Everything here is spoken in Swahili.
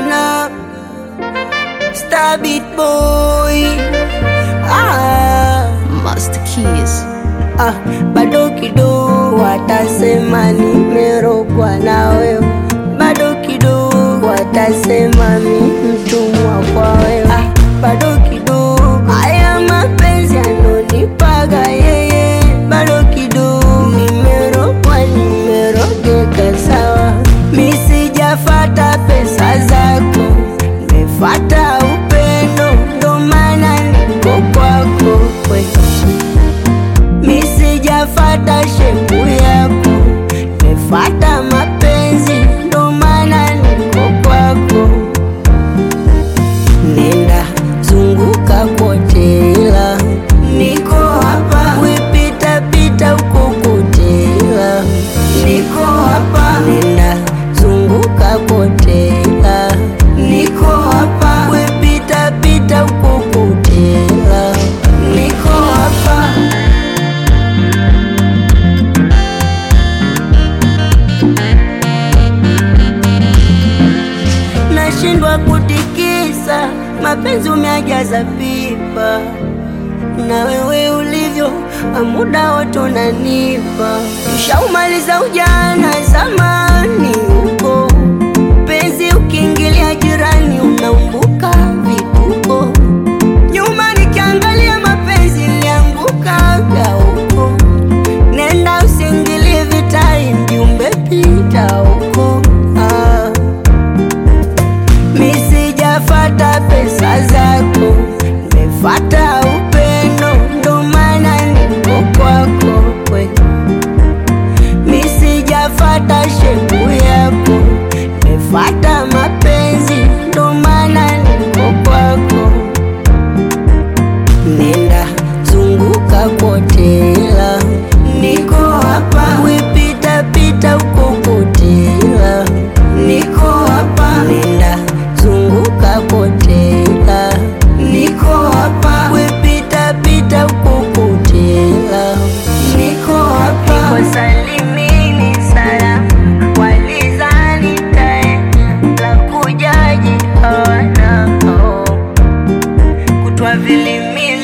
bwana Star Beat Boy ah, Master Keys. ah, bado kidogo watasema nimerogwa na wewe, bado kidogo watasema mi mtumwa kwa wewe, ah, bado kidogo haya mapenzi anonipaga yeye, bado kidogo nimerogwa, nimerogeka sawa, mi sijafata pesa zako, nimefata upendo, ndo maana niko kwako we. Mi sijafata shepu yako, nimefata mapenzi, ndo maana niko kwako. Nenda zunguka kote, ila niko hapa, wipita pita huko kote, ila niko hapa. Nenda zunguka kote, ila niko hapa, wipita pita huko kote, ila niko hapa. nashindwa kutikisa, mapenzi umeajaza pipa, na wewe ulivyo muda wote unanipa. Ushaumaliza ujana zamani huko, penzi ukiingilia jirani unaumbuka vituko. Nyuma nikiangalia mapenzi niliangukaga huko, nenda usiingilie vitari, mjumbe pita huko ah. Mi sijafata pesa zako, nimefata upendo, ndo maana niko kwako we. Mi sijafata shepu yako, nimefata mapenzi, ndo maana niko kwako. Nenda zunguka kote, ila niko hapa, wipita pita huko kote, ila niko hapa. Nenda zunguka kote, ila niko hapa, wipita pita huko kote, ila niko hapa. Niko salimini sana, walizani taenda la kujaji hawana oh kutwa vilimini